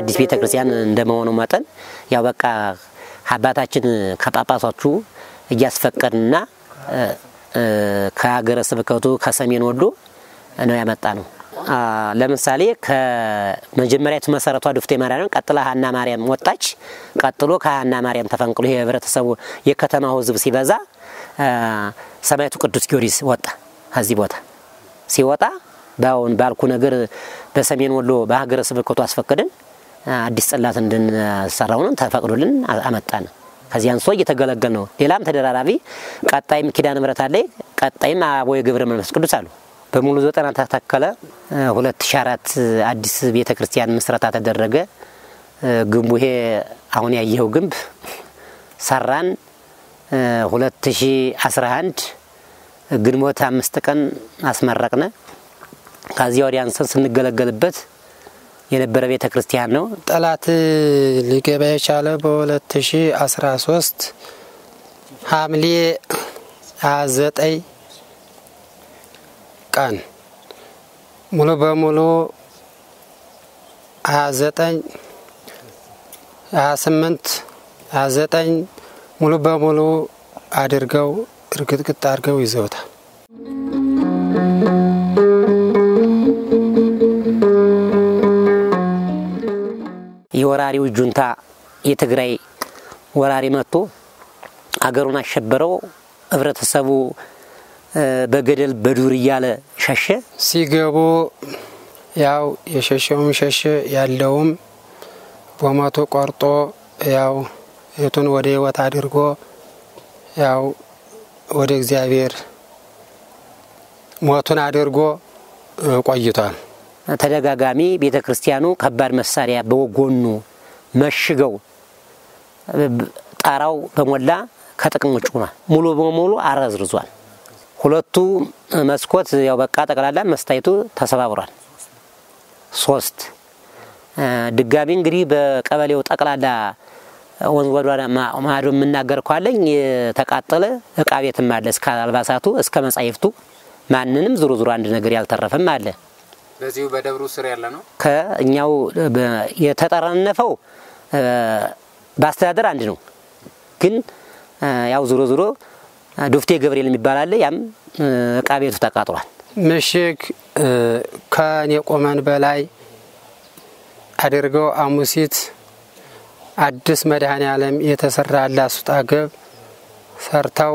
አዲስ ቤተ ክርስቲያን እንደመሆኑ መጠን ያው በቃ አባታችን ከጳጳሶቹ እያስፈቀድንና ከሀገረ ስብከቱ ከሰሜን ወሎ ነው ያመጣ ነው። ለምሳሌ ከመጀመሪያ የተመሰረቷ ዱፍቴ ማርያም ቀጥላ ሀና ማርያም ወጣች። ቀጥሎ ከሀና ማርያም ተፈንቅሎ ይሄ ህብረተሰቡ የከተማው ህዝብ ሲበዛ ሰማዕቱ ቅዱስ ጊዮርጊስ ወጣ። ከዚህ ቦታ ሲወጣ በአሁን ባልኩ ነገር በሰሜን ወሎ በሀገረ ስብከቱ አስፈቅድን አዲስ ጽላት እንድንሰራው ነው ተፈቅዶልን አመጣን። ከዚህ አንሶ እየተገለገል ነው። ሌላም ተደራራቢ ቀጣይም ኪዳነ ምሕረት አለ። ቀጣይም አቦየ ገብረ መንፈስ ቅዱስ አሉ። በሙሉ ዘጠና ተተከለ። 2004 አዲስ ቤተ ክርስቲያን ምስረታ ተደረገ። ግንቡ ይሄ አሁን ያየኸው ግንብ ሰራን። 2011 ግንቦት አምስት ቀን አስመረቅነ። ከዚያ ወዲያ አንሰን ስንገለገልበት የነበረ ቤተ ክርስቲያን ነው። ጠላት ሊገባ የቻለ በ2013 ሐምሌ 29 ቀን ሙሉ በሙሉ 29 28 29 ሙሉ በሙሉ አድርገው እርግጥግጥ አድርገው ይዘውታል። የወራሪው ጁንታ የትግራይ ወራሪ መጥቶ አገሩን አሸበረው። ህብረተሰቡ በገደል በዱር እያለ ሸሸ። ሲገቡ ያው የሸሸውም ሸሸ፣ ያለውም በሞቱ ቆርጦ ያው የቱን ወደ ህይወት አድርጎ ያው ወደ እግዚአብሔር ሞቱን አድርጎ ቆይቷል። ተደጋጋሚ ቤተ ክርስቲያኑ ከባድ መሳሪያ በጎኑ መሽገው ጣራው በሞላ ከጥቅም ውጭ ሆኗል። ሙሉ በሙሉ አረዝርዟል። ሁለቱ መስኮት ያው በቃ ጠቅላላ መስታየቱ ተሰባብሯል። ሶስት ድጋሚ እንግዲህ በቀበሌው ጠቅላላ ወንዝ ወደ ማዶ የምናገር ኳለኝ የተቃጠለ እቃ ቤትም አለ። እስከ አልባሳቱ እስከ መጻሕፍቱ ማንንም ዙሮ ዙሮ አንድ ነገር ያልተረፈም አለ። በዚሁ በደብሩ ስር ያለ ነው። ከእኛው የተጠረነፈው በአስተዳደር አንድ ነው። ግን ያው ዙሮ ዙሮ ዱፍቴ ገብርኤል የሚባል አለ። ያም እቃ ቤቱ ተቃጥሏል። ምሽግ ከኔ ቆመን በላይ አድርገው አሙሲት አዲስ መድኃኔ ዓለም የተሰራ ላሱጣ ገብ ሰርተው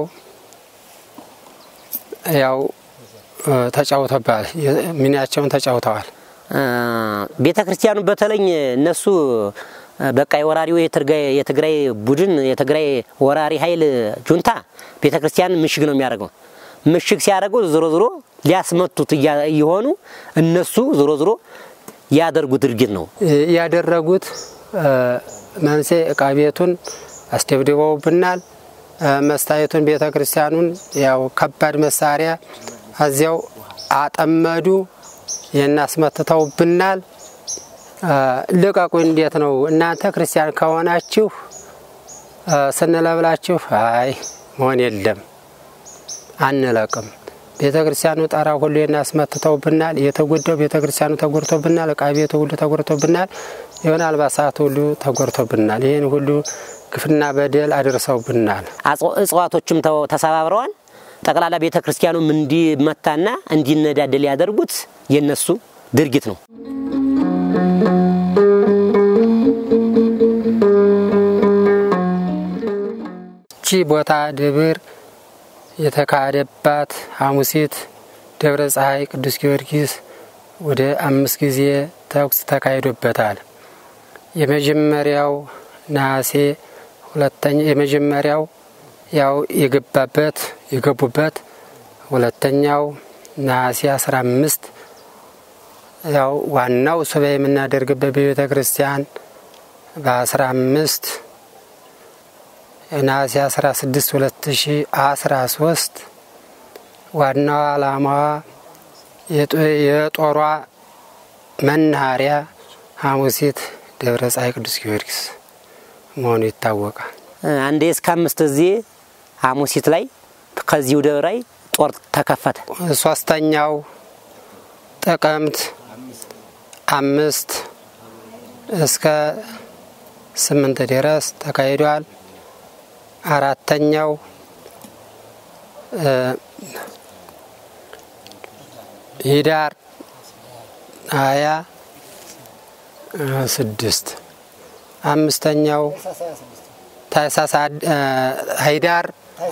ያው ተጫውተባል። ሚናቸውን ተጫውተዋል። ቤተ ክርስቲያኑ በተለይ እነሱ በቃ የወራሪው የትግራይ ቡድን የትግራይ ወራሪ ኃይል ጁንታ ቤተ ክርስቲያን ምሽግ ነው የሚያደርገው። ምሽግ ሲያደርጉ ዞሮ ዞሮ ሊያስመቱት እየሆኑ እነሱ ዞሮ ዞሮ ያደርጉ ድርጊት ነው ያደረጉት። መንሴ እቃ ቤቱን አስደብድበውብናል። መስታየቱን ቤተ ክርስቲያኑን ያው ከባድ መሳሪያ እዚያው አጠመዱ። ይህን አስመትተውብናል። ልቀቁ! እንዴት ነው እናንተ ክርስቲያን ከሆናችሁ ስንለብላችሁ፣ አይ መሆን የለም አንለቅም። ቤተ ክርስቲያኑ ጣራ ሁሉ እናስመትተውብናል። የተጎዳው ቤተ ክርስቲያኑ ተጎድቶብናል። እቃ ቤቱ ሁሉ ተጎድቶብናል። የሆነ አልባሳት ሁሉ ተጎድቶብናል። ይህን ሁሉ ግፍና በደል አድርሰውብናል። እጽዋቶችም ተሰባብረዋል። ጠቅላላ ቤተ ክርስቲያኑም እንዲመታና እንዲነዳደል ያደርጉት የነሱ ድርጊት ነው። እቺ ቦታ ደብር የተካሄደባት ሐሙሲት ደብረ ፀሐይ ቅዱስ ጊዮርጊስ ወደ አምስት ጊዜ ተኩስ ተካሂዶበታል። የመጀመሪያው ነሐሴ ሁለተኛ የመጀመሪያው ያው የገባበት የገቡበት ሁለተኛው ነሐሴ አስራ አምስት ያው ዋናው ሱባኤ የምናደርግበት በቤተ ክርስቲያን በአስራ አምስት ነሐሴ አስራ ስድስት ሁለት ሺ አስራ ሶስት ዋናዋ ዓላማዋ የጦሯ መናኸሪያ ሐሙሲት ደብረ ፀሐይ ቅዱስ ጊዮርጊስ መሆኑ ይታወቃል። አንዴ እስከ አምስት ጊዜ ሐሙሲት ላይ ከዚሁ ደብር ላይ ጦር ተከፈተ። ሶስተኛው ጥቅምት አምስት እስከ ስምንት ድረስ ተካሂዷል። አራተኛው ሂዳር ሀያ ስድስት አምስተኛው ታኅሳስ ሂዳር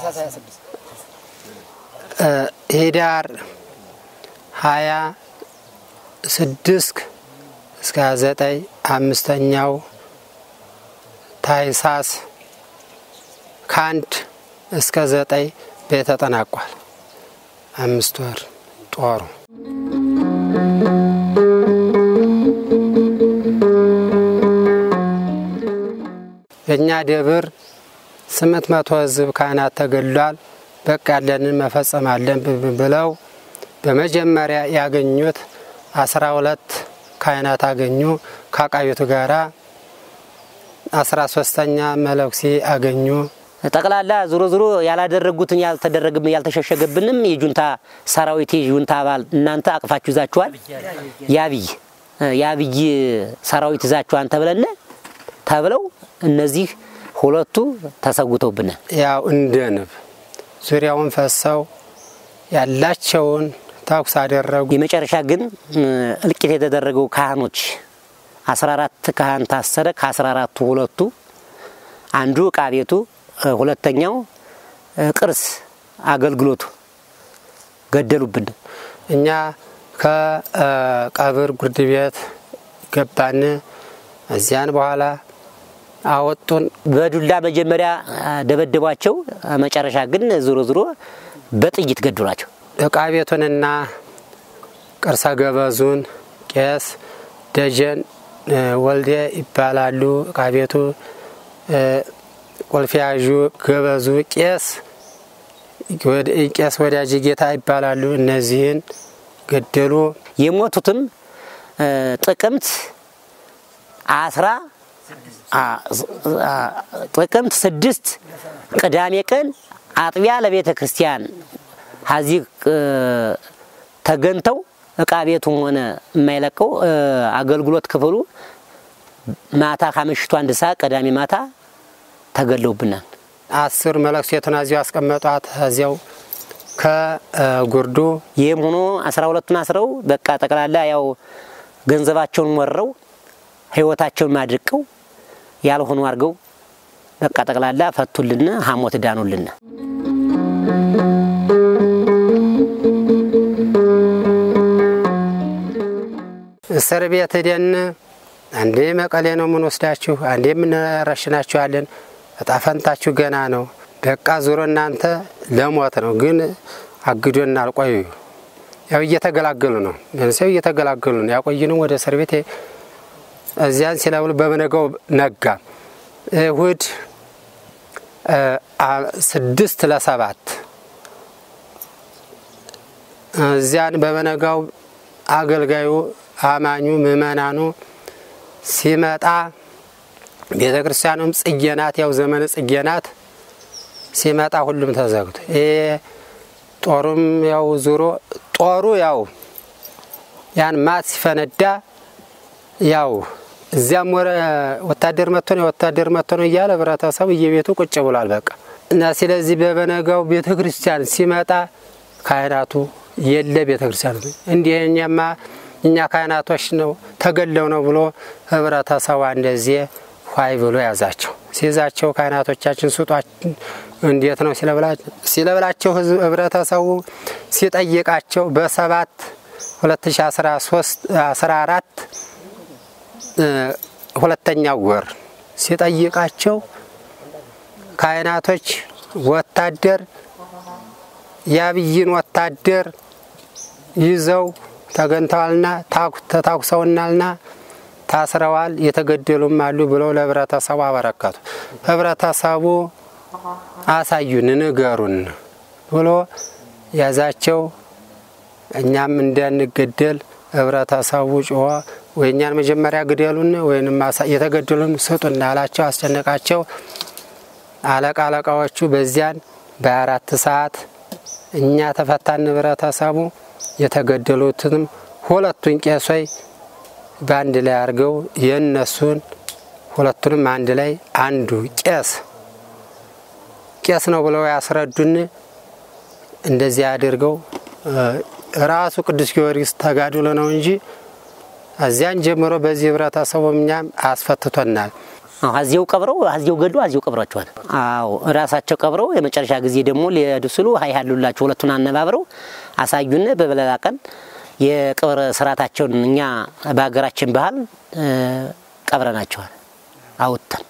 ሂዳር ሀያ ስድስት እስከ ሀያ ዘጠኝ አምስተኛው ታኅሳስ ከአንድ እስከ ዘጠኝ ቤት ተጠናቋል። አምስት ወር ጦሩ በእኛ ደብር ስምንት መቶ ሕዝብ ካህናት ተገድሏል። በቃ ያለንን መፈጸም አለን ብለው በመጀመሪያ ያገኙት አስራ ሁለት ካህናት አገኙ። ከአቃቤቱ ጋራ አስራ ሶስተኛ መለኩሴ አገኙ። ጠቅላላ ዞሮ ዞሮ ያላደረጉትን ያልተደረግብ ያልተሸሸገብንም የጁንታ ሰራዊት የጁንታ አባል እናንተ አቅፋችሁ ይዛችኋል። የአብይ የአብይ ሰራዊት ይዛችኋን ተብለነ ተብለው እነዚህ ሁለቱ ተሰውተውብናል። ያው እንደ ንብ ዙሪያውን ፈሰው ያላቸውን ተኩስ አደረጉ። የመጨረሻ ግን እልቂት የተደረገው ካህኖች አስራ አራት ካህን ታሰረ። ከአስራ አራቱ ሁለቱ አንዱ ዕቃ ቤቱ፣ ሁለተኛው ቅርስ አገልግሎቱ ገደሉብን። እኛ ከቀብር ጉርድ ቤት ገባን። እዚያን በኋላ አወጡን። በዱላ መጀመሪያ ደበደቧቸው። መጨረሻ ግን ዞሮ ዞሮ በጥይት ገደሏቸው። ዕቃ ቤቱንና ቅርሰ ገበዙን ቄስ ደጀን ወልዴ ይባላሉ። ዕቃ ቤቱ ቁልፍ ያዡ ገበዙ ቄስ ቄስ ወዳጅ ጌታ ይባላሉ። እነዚህን ገደሉ። የሞቱትም ጥቅምት አስራ ጥቅምት ስድስት ቅዳሜ ቀን አጥቢያ ለቤተ ክርስቲያን ሀዚህ ተገንተው ዕቃ ቤቱም ሆነ የማይለቀው አገልግሎት ክፍሉ ማታ ከምሽቱ አንድ ሰዓት ቅዳሜ ማታ ተገለውብናል። አስር መለክሴቱን እዚያው አስቀመጧት። እዚያው ከጉርዱ ይህም ሆኖ አስራ ሁለቱን አስረው በቃ ጠቅላላ ያው ገንዘባቸውን ወረው ህይወታቸውን ማድቀው ያልሆኑ አድርገው በቃ ጠቅላላ ፈቱልን፣ ሀሞት ዳኑልን። እስር ቤት ሄደን አንዴ መቀሌ ነው የምንወስዳችሁ፣ አንዴ የምንረሽናችኋለን። እጣ ፈንታችሁ ገና ነው። በቃ ዙሮ እናንተ ለሞት ነው። ግን አግዶና አልቆዩ ያው እየተገላገሉ ነው። ሰው እየተገላገሉ ነው። ያቆይንም ወደ እስር ቤት እዚያን ሲለብሉ በመነጋው ነጋ። እሁድ ስድስት ለሰባት እዚያን በመነጋው አገልጋዩ አማኙ ምእመናኑ ሲመጣ ቤተ ክርስቲያኑም ጽጌ ናት፣ ያው ዘመነ ጽጌ ናት። ሲመጣ ሁሉም ተዘግቶ ይሄ ጦሩም ያው ዙሮ ጦሩ ያው ያን ማት ሲፈነዳ ያው እዚያም ወረ ወታደር መጥቶ ነው የወታደር መጥቶ ነው እያለ ህብረተሰቡ እየቤቱ ቁጭ ብሏል። በቃ እና ስለዚህ በበነጋው ቤተ ክርስቲያን ሲመጣ ካህናቱ የለ ቤተ ክርስቲያኑ እንዲህ እኛማ እኛ ካህናቶች ነው ተገለው ነው ብሎ ህብረተሰቡ እንደዚህ ኋይ ብሎ ያዛቸው። ሲይዛቸው ካህናቶቻችን ስጧችን እንዴት ነው ሲለብላቸው ህብረተሰቡ ሲጠይቃቸው በሰባት 2014 ሁለተኛው ወር ሲጠይቃቸው ካህናቶች ወታደር የአብይን ወታደር ይዘው ተገንተዋልና ተታኩሰውናልና ታስረዋል፣ የተገደሉም አሉ ብለው ለህብረተሰቡ አበረከቱ። ህብረተሰቡ አሳዩን፣ ንገሩን ብሎ ያዛቸው። እኛም እንዳንገደል ህብረተሰቡ ጮኸ። ወይ እኛን መጀመሪያ ግደሉን ወይም የተገደሉን ስጡን አላቸው፣ አስጨነቃቸው። አለቃ አለቃዎቹ በዚያን በአራት ሰዓት እኛ ተፈታን። ህብረተሰቡ የተገደሉትንም ሁለቱን ቄሶይ በአንድ ላይ አድርገው የእነሱን ሁለቱንም አንድ ላይ አንዱ ቄስ ቄስ ነው ብለው ያስረዱን። እንደዚህ አድርገው ራሱ ቅዱስ ጊዮርጊስ ተጋድሎ ነው እንጂ እዚያን ጀምሮ በዚህ ህብረተሰቡ እኛም አስፈትቶናል። አዚው ቀብረው አዚው ገዱ አዚው ቀብሯቸዋል። አዎ ራሳቸው ቀብረው የመጨረሻ ጊዜ ደግሞ ሊሄዱ ስሉ ሀይ ያሉላቸው ሁለቱን አነባብረው አሳዩን። በበለላ ቀን የቅብር ስርዓታቸውን እኛ በሀገራችን ባህል ቀብረናቸዋል አውጥተን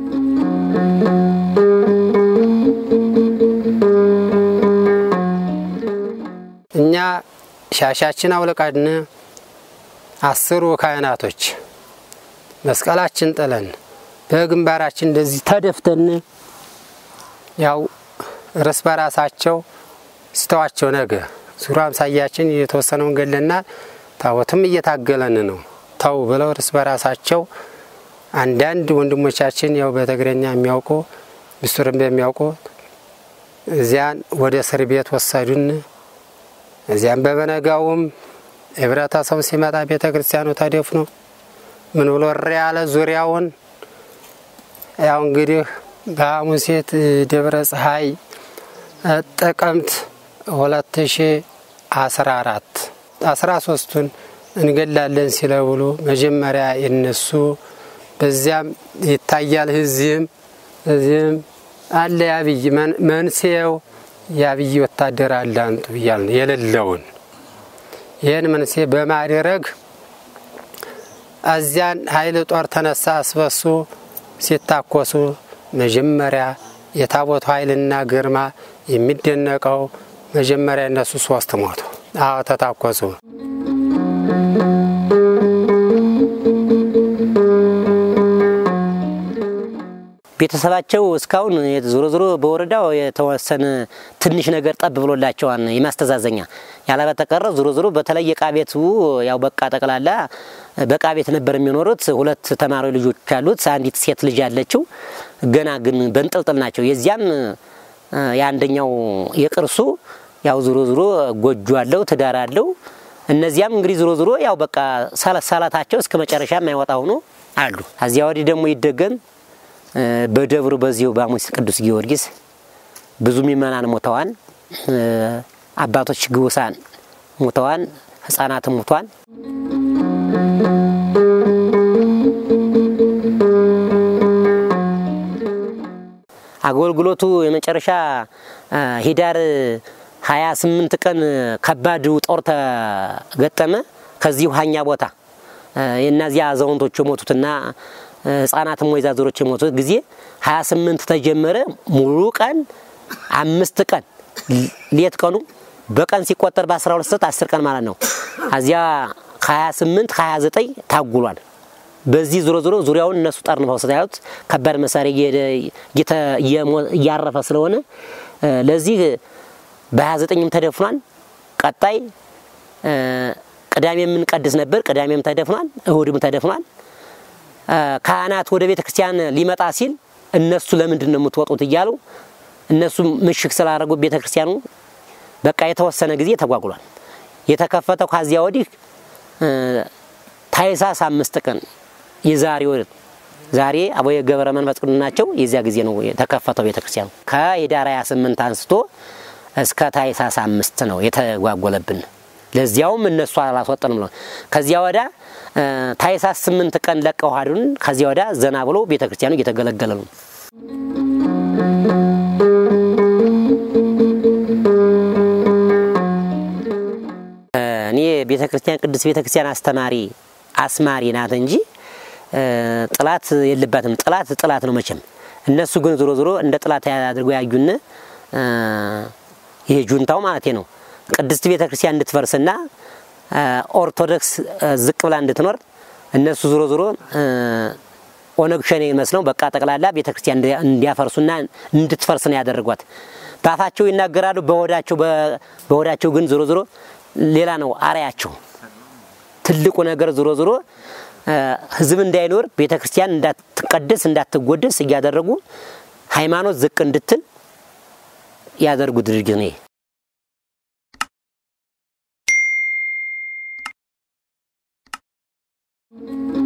እኛ ሻሻችን አውልቀን አስሩ ካህናቶች መስቀላችን ጥለን በግንባራችን እንደዚህ ተደፍተን ያው እርስ በራሳቸው ስተዋቸው ነገ ዙሮ አምሳያችን የተወሰነውን ገለናል። ታቦትም እየታገለን ነው ተው ብለው እርስ በራሳቸው አንዳንድ ወንድሞቻችን ያው በትግረኛ የሚያውቁ ምስጢርን በሚያውቁ እዚያን ወደ እስር ቤት ወሰዱን። እዚያም በበነጋውም ህብረተሰቡ ሲመጣ ቤተ ክርስቲያኑ ተደፍኖ ምን ብሎ እሪ ያለ ዙሪያውን ያው እንግዲህ በሐሙሴት ደብረ ፀሐይ ጥቅምት ሁለት ሺ አስራ አራት አስራ ሶስቱን እንገላለን ሲለብሉ መጀመሪያ የነሱ በዚያም ይታያል። እዚህም እዚህም አለ የአብይ መንስኤው የአብይ ወታደር አለ አንጡ ብያል ነው የሌለውን ይህን መንስኤ በማድረግ እዚያን ኃይል ጦር ተነሳ አስበሱ ሲታኮሱ መጀመሪያ የታቦቱ ኃይልና ግርማ የሚደነቀው መጀመሪያ እነሱ ሶስት ሞቱ። አዎ ተታኮሱ። ቤተሰባቸው እስካሁን ዞሮ ዞሮ በወረዳው የተወሰነ ትንሽ ነገር ጠብ ብሎላቸዋል የማስተዛዘኛ ያለ በተቀረ ዞሮ ዞሮ በተለይ የዕቃ ቤቱ ያው በቃ ጠቅላላ በዕቃ ቤት ነበር የሚኖሩት። ሁለት ተማሪ ልጆች አሉት። አንዲት ሴት ልጅ አለችው። ገና ግን በንጥልጥል ናቸው። የዚያም የአንደኛው የቅርሱ ያው ዞሮ ዞሮ ጎጆ አለው፣ ትዳር አለው። እነዚያም እንግዲህ ዞሮ ዞሮ ያው በቃ ሰላታቸው እስከ መጨረሻ የማይወጣ ሆኖ አሉ። እዚያ ወዲህ ደግሞ ይደገም በደብሩ በዚሁ በሐሙስ ቅዱስ ጊዮርጊስ ብዙ ምእመናን ሞተዋን፣ አባቶች ግውሳን ሞተዋን፣ ሕፃናትም ሞቷን። አገልግሎቱ የመጨረሻ ሂዳር 28 ቀን ከባድ ጦር ተገጠመ። ከዚሁ ሀኛ ቦታ የእነዚያ አዛውንቶች የሞቱትና ህጻናትም ወይዛዝሮች የሞቱት ጊዜ 28 ተጀመረ። ሙሉ ቀን አምስት ቀን ሌት ቀኑ በቀን ሲቆጠር በ12 ሰዓት 10 ቀን ማለት ነው። እዚያ 28 29 ታጉሏል። በዚህ ዞሮ ዞሮ ዙሪያውን እነሱ ጠርንፈው ስታዩት ከባድ መሳሪያ እያረፈ ስለሆነ ለዚህ በ29ም ተደፍኗል። ቀጣይ ቅዳሜ የምንቀድስ ነበር። ቅዳሜም ተደፍኗል። እሁድም ተደፍኗል። ካህናት ወደ ቤተ ክርስቲያን ሊመጣ ሲል እነሱ ለምንድን ነው የምትወጡት እያሉ እነሱ ምሽግ ስላደረጉ ቤተ ክርስቲያኑ በቃ የተወሰነ ጊዜ ተጓጉሏል። የተከፈተው ከዚያ ወዲህ ታኅሳስ አምስት ቀን የዛሬ ወር ዛሬ አቡነ ገብረ መንፈስ ቅዱስ ናቸው። የዚያ ጊዜ ነው የተከፈተው ቤተ ክርስቲያኑ። ከኅዳር 28 አንስቶ እስከ ታኅሳስ አምስት ነው የተጓጎለብን። ለዚያውም እነሱ አላስወጠንም ነው። ከዚያ ወዳ ታኅሳስ ስምንት ቀን ለቀው ሀዱን ከዚያ ወዳ ዘና ብሎ ቤተ ክርስቲያኑ እየተገለገለ ነው። እኔ ቤተ ክርስቲያን ቅዱስ ቤተ ክርስቲያን አስተማሪ አስማሪ ናት እንጂ ጥላት የለባትም። ጥላት ጥላት ነው መቼም። እነሱ ግን ዞሮ ዞሮ እንደ ጥላት አድርገው ያዩን ይሄ ጁንታው ማለት ነው ቅድስት ቤተ ክርስቲያን እንድትፈርስና ኦርቶዶክስ ዝቅ ብላ እንድትኖር እነሱ ዞሮ ዞሮ ኦነግ ሸኔ መስለው በቃ ጠቅላላ ቤተ ክርስቲያን እንዲያፈርሱና እንድትፈርስ ነው ያደረጓት። በአፋቸው ይናገራሉ፣ በሆዳቸው በሆዳቸው ግን ዞሮ ዞሮ ሌላ ነው አርያቸው። ትልቁ ነገር ዞሮ ዞሮ ሕዝብ እንዳይኖር ቤተ ክርስቲያን እንዳትቀደስ እንዳትጎደስ እያደረጉ ሃይማኖት ዝቅ እንድትል ያደርጉ ድርጊት ነው። ነው።